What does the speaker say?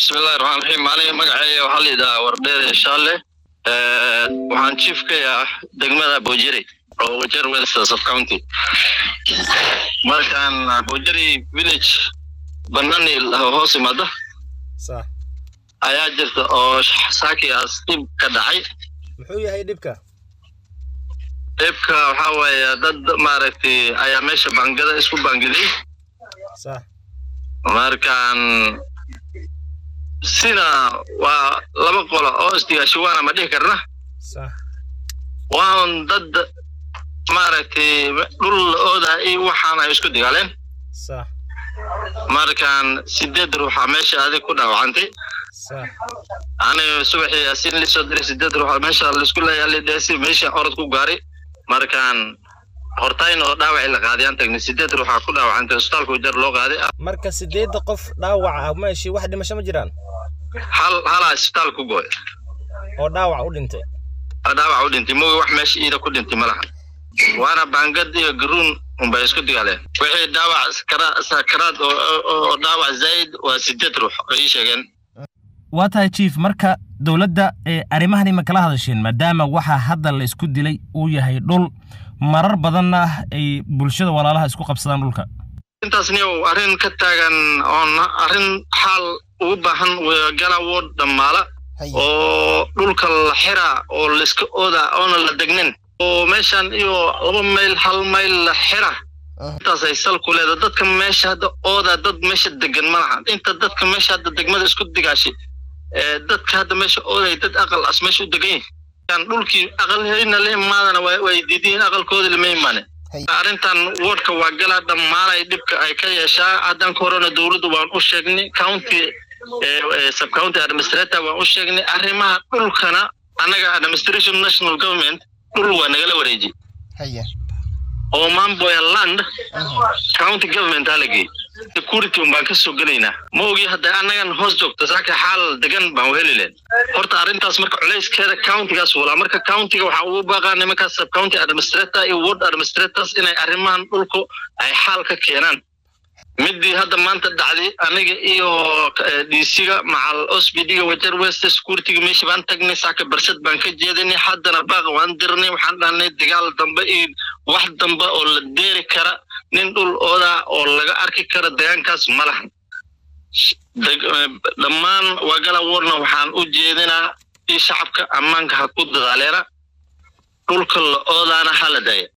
bismillahi raxmaan raxiim aniga magaceeya waxaa la yidhahaa wardheer shaale waxaan chief ka ah degmada bojeri oo wajer west sub county markaan bojeri village banani hoos imaada sax ayaa jirta oo saakigaas dhib ka dhacay muxuu yahay dhibka dhibka waxaa waaye dad maaragtay ayaa meesha bangada isku bangiday sax markaan sina waa laba qolo oo isdigaashiwaana ma dhihi karna sax waan dad maaragtay dhul la oodaa iyo waxaan ay isku digaaleen sax markaan sideed ruuxa meesha adig ku dhaawacantay sax aniga subaxii asin lisoo diray sideed ruuxa meesha laisku leeyaalidheesi meesha orod ku gaaray markaan hortayn oo dhaawacii la qaadiyaan tagnay sideed ruuxa ku dhaawacantay isbitaalka wajar loo qaaday marka sideedda qof dhaawac ah meeshii wax dhimasho ma jiraan hal halaa isbitaal ku gooy oo dhaawac u dhintay dhaawac u dhintay moogi wax meesha iida ku dhintay ma lahan waana baangad iyo garuun unbay isku digaaleen wixii dhaawac sakara- sakaraad oo oo dhaawac zaid waa sideed ruux oo ii sheegeen waa tahay chief marka dowladda ee arrimahani ma kala hadasheen maadaama waxa hadda la isku dilay uu yahay dhul marar badanna ay bulshada walaalaha isku qabsadaan dhulka intaasni uu arrin ka taagan oon arrin xaal ugu baahan gala wood dhammaala oo dhulka la xiraa oo laiska oodaa oona la degnin oo meeshan iyo laba mayl hal mayl la xira intaas ay sal ku leeda dadka meesha hadda oodaa dad meesha degan ma lahan inta dadka meesha hadda degmada isku digaashi ee dadka hadda meesha ooday dad aqal as meesha u degan yihin dhulkii aqalheyna la imaadana waa- way diidiin aqalkoodi lama imaane arrintan wardka waa galaa dhammaanay dhibka ay ka yeeshaa haddan ka horena dowladdu waan u sheegnay county sub county administrator waan u sheegnay arrimaha dhulkana annaga administration national government dhul waa nagala wareeji haya oo mamboya land county government aa la geey security un baan ka soo gelaynaa ma ogi hadda annagan hoos joogto saaka xaal degan baan heli leen horta arrintaas marka culayskeeda countigaas walaa marka countiga waxaa ugu baaqaa nimankaas sub county administrator iyo ward administrators inay arrimahan dhulku ay xaal ka keenaan midii hadda maanta dhacday aniga iyo dc-ga macal osbd-ga wajar west securityga meesha baan tagnay saaka barsad baan ka jeedinay haddana baaq waan dirnay waxaan dhahnay dagaal dambe iyo wax dambe oo la deeri kara nin dhul oodaa oo laga arki kara deegaankaas ma lahan Deg- eh, dhammaan wagala warna waxaan u jeedinaa in shacabka ammaanka ha ku dadaaleena dhulka la oodaana ha la daaya